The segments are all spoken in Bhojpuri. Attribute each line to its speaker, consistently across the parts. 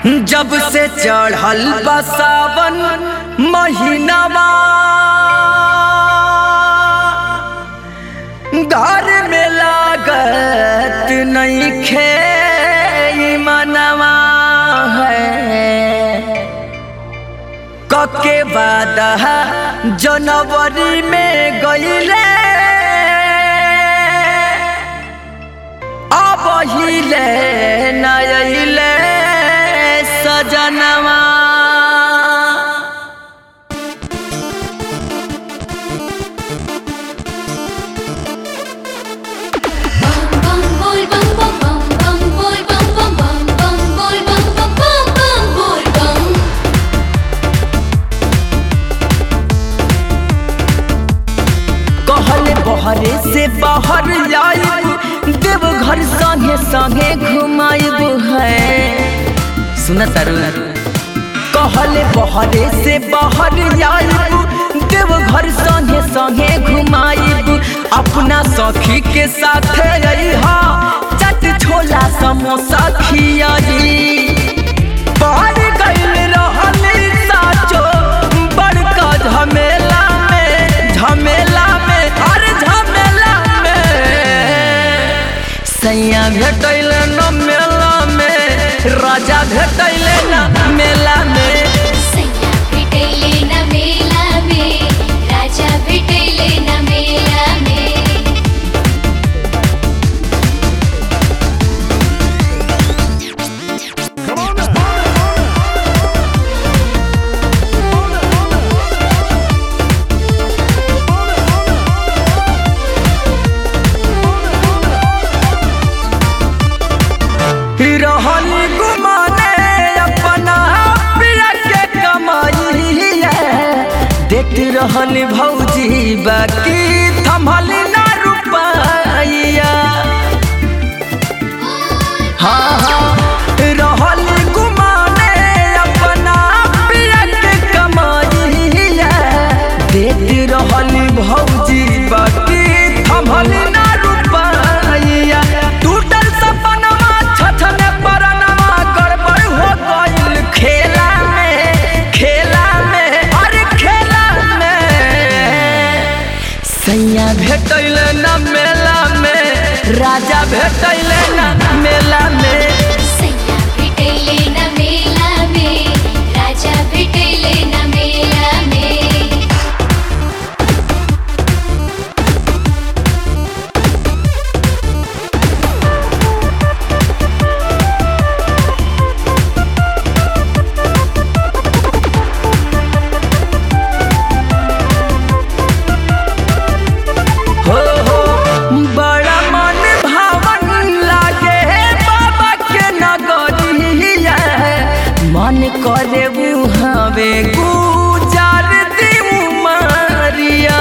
Speaker 1: जब से चढ़ल बा सावन महीनावा घर में लागत नहीं खे मनवा है कके बाद जनवरी में गईले अब हिले नइले सजनवा
Speaker 2: bum boy bum bum bum bum boy bum bum bum bum boy bum bum bum bum boy bum
Speaker 1: कहले बहरे से बाहर आइब देव घर संगे संगे घुमाइब है सुन तारू कहले बहरे से बाहर आइब देव घर संगे संगे घुमाइब अपना सखी के साथ रहा चट छोला समोसा खियाई बाहर गइल रहली साचो बड़का झमेला में झमेला में अरे झमेला में सैया भेटैल न मेला में राजा भेटैल न मेला में
Speaker 2: सैया भेटैले न मेला में राजा भेटैले न मेला में
Speaker 1: रहल गुमाने अपना पिया के कमाई देख रहल भौजी बाकी थमल ना रुपैया हाँ हाँ रहल गुमाने अपना पिया के कमाई देख रहल भौजी बाकी थमल ना रुपैया टूटल सपनवा छछने परनवा गड़बड़ हो गइल खेला में खेला में अरे खेला में सैया भेटैल न मेला में राजा भेटैल न मेला में
Speaker 2: सैया भेटैले न मेला में राजा भेटैले न मेला में
Speaker 1: हो हो बड़ा मन भावन लागे बाबा के नगरिया मन करे हवे गुजार दी मारिया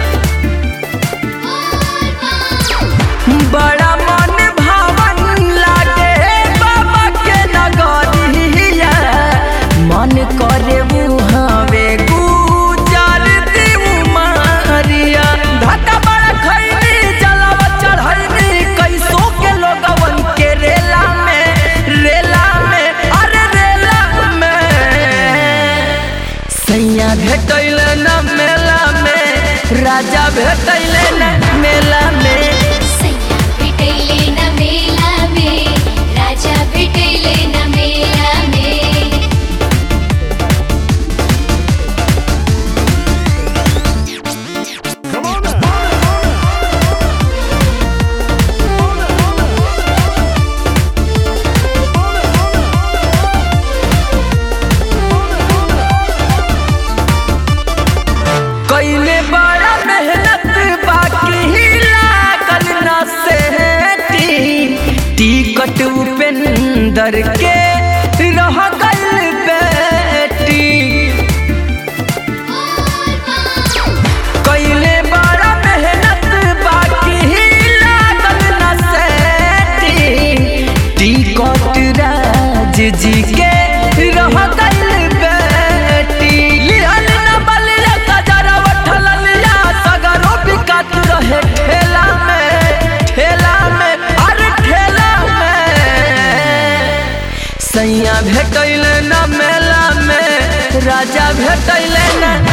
Speaker 1: बड़ा मन भावन लागे बाबा के नगरिया मन करे हवे गुजार दी मारिया धक्का बड़ा खैनी जलावा चढ़ैनी कैसो के लोगवन के रेला में रेला में अरे रेला में सैया भेटैल न मेला में राजा भेटैल न मेला में
Speaker 2: सैया भेटैले न मेला में राजा भेटैले न मेला में
Speaker 1: कैले बड़ा मेहनत बाकी लागल न सेठी टिकट उपेंदर के रह गइल बेटी कैले बड़ा मेहनत बाकी लागल न सेठी टिकट राज जी के रह गइल बेटी लिहल न बलिया गजरा उठल लिया सगरो बिकात रहे ठेला में ठेला में अरे ठेला में सैया भेटैले न मेला में राजा भेटैले न